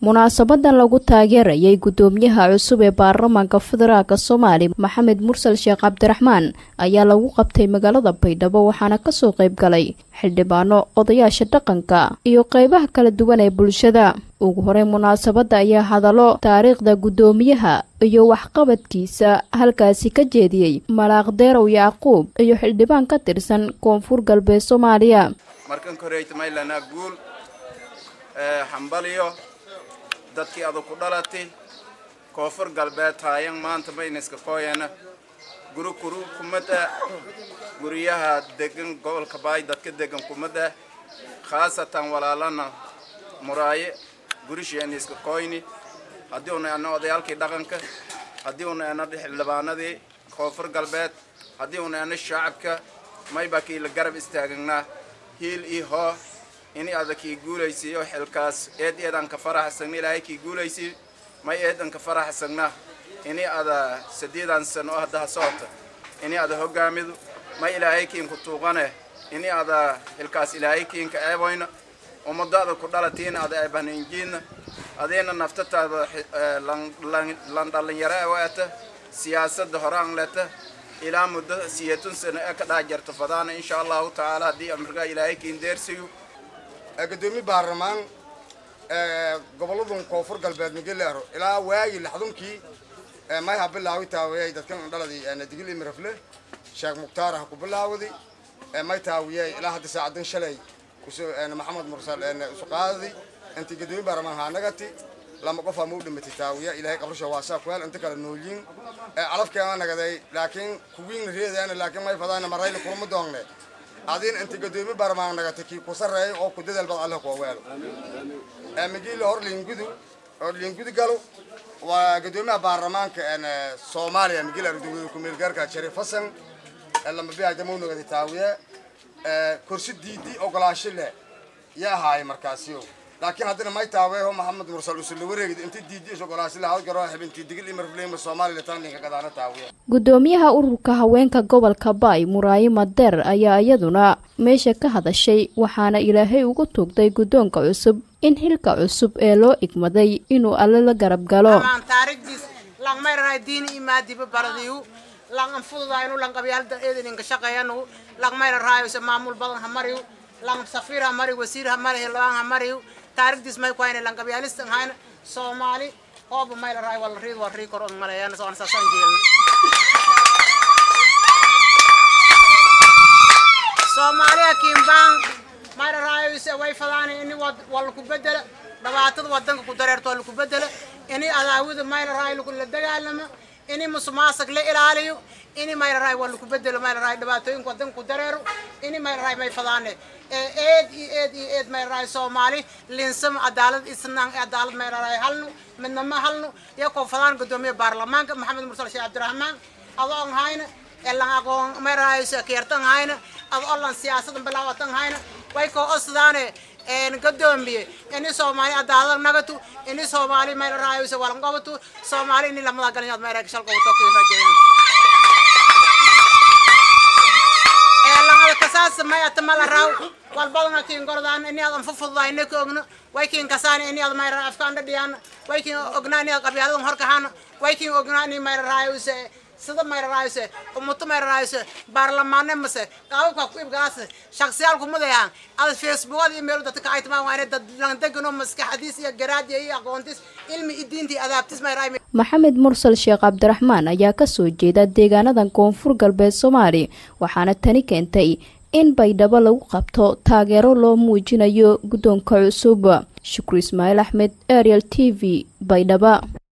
munaasabadan lagu taageerayay guddoomiyaha cusub ee baarlamaanka federaalk soomaaliya maxamed mursal sheekh cabdiraxmaan ayaa lagu qabtay magaalada baydhabo waxaana kasoo qayb galay xildhibaano odayaasha dhaqanka iyo qeybaha kala duwan ee bulshada ugu horey munaasabadda ayaa hadallo taariikhda guddoomiyaha iyo waxqabadkiisa halkaasi ka jeediyey malaaq deerow yacquub iyo xildhibaan ka tirsan koonfur galbeed soomaaliya markan koreytmaylanaa guul hambaliyo dadkii adu ku dhalatay koonfur galbeed haayan maanta mayniska kooyana guri kuru kumada guryaha degan gobolka baay dadka degan kumada khaasatan walaalana muraaye gurisheeniska kooyni haddii una ana odayaalkii dhaqanka haddii una ana xildhibaanadii koonfur galbeed haddii una ana shacabka mayba kii la garab istaagnaa hiil iyo hoo ini ada kii guulaysiiyo xilkaas eed eedan ka faraxsagna ilaahay kii guulaysi may eedan ka faraxsagna ini ada sadeedan sano oo hadda socota ini ada hogaamidu may ilaahay kiin ku tuuqane ini ada xilkaas ilaahay kiin ka eeboyna ummadaada ku dhalatiina ada eebahninjiina adeena naftataada lan dhalinyaro ewaata siyaasadda horaan leta ilaa muddo siyeetun sano ee ka dhaa jarta fadaana insha allahu tacaala haddii amarkaa ilaahay kiin deersiyo gudoomiye baarlamaan goboladun koonfur galbeed migeleero ilaa waagii laxdunkii may ha bilaawi taawiyay dadkan dhaladii digil imirafle sheekh mukhtaar ha ku bilaawdi may taawiyay ilaa hadda saacadan shalay maxamed mursal isu qaadadi intii gudoomiye baarlamaan haanagati lama qof ama u dhimatay taawiya ilaahay qabrisha waasaa ku hel inta kale noolyiin calafkeema nagaday laakiin kuwiin reedaana laakiin may fadaana marayna kulma doongne adin inta gadoomi baarmaan nagata kii ku sareeya oo ku dadal bad alle ku weelo migiila hor liingudu oo liingudu galo waa gadoomiyaha baarlamaanka soomaaliya migiila arduwada ku meel gaarka sharif hasan lama biya jamow nagata taawiya kursi diidi ogolaasho leh yaa ahaay markaasiyo laakiin haddana may taaweeho maxamed mursal usul la wareegid inta diidiis ogolaasho leh hawgaro xibintii digil imarfleyma soomaaliya taninka gadaana taawiya guddoomiyaha ururka haweenka gobolka baay muraayi madeer ayaa iyaduna meesha ka hadashay waxaana ilaahay ugu tuugtay guddoonka cusub in xilka cusub ee loo igmaday inuu alle la garab galo lang fududaynu lang qabyaalada eedaninka shaqeeyanu lang mayra raayose maamul badan ha mariyo lang safiir ha mariyo wasiir ha mariyo hildhibaan ha mariyo taarikhdiis may kuhayna lang qabyaalista hayna soomaali hooba mayla raay wala riid wal rii kor on maleeyana soon saasaan jeelna soomaaliya kiimbaan mayra raayose way fadaana ini wala ku bedela dhibaatada wadanka ku dareerto wala ku bedela ini adaawada mayla raay la dagaalama ini musuqmaasuq la ilaaliyo ini mayraray waa lagu bedelo mayraray dhibaatooyinka wadanka ku dareero ini mayraray may fadaane eed iyo eed iyo eed mayraray soomaali linsam cadaalad isnaan cadaalad mayraray halnu midnama halnu iyo koo fadaan gudoomiye baarlamaanka maxamed mursal sheekh cabdiraxmaan adoon hayna elan aqoon mayraray keertan hayna adoo lan siyaasadan bilaawatan hayna way koo osdaane gadoomiye ini soomaali cadaalad nagatu ini soomaali mayla raayose walan qabatu soomaali ini lamada galinyood mayra shal qabato kii rajeeyan langada kasaas may atamala raaw wal badana kiin gordaan ini adan fufudaa ina ka ogno way kiin kasaan ini ad mayra afkaan dhadhiyaan way kiin ognaa ini ad qabyaaladan horkahaan way kiin ognaa ini mayra raayose sida mayraraayse umuto mayraraayse baarlamaane mase qaababka ku ibgaase shaksiyaal kumadayaan ada facebookada iyo meel dadka ay tamaan waana dad langdegano maskaxdiis iyo garaadiya iyo aqoontis ilmi iyo diintii adaabtis mayraay maxamed mursal sheekh cabdiraxmaan ayaa kasoo jeeda deegaanadan koonfur galbeed soomaaliya waxaana tani keentay in baydhabo lagu qabto taageero loo muujinayo guddoonka cusub shukri ismaaciil axmed ariel t v baydhaba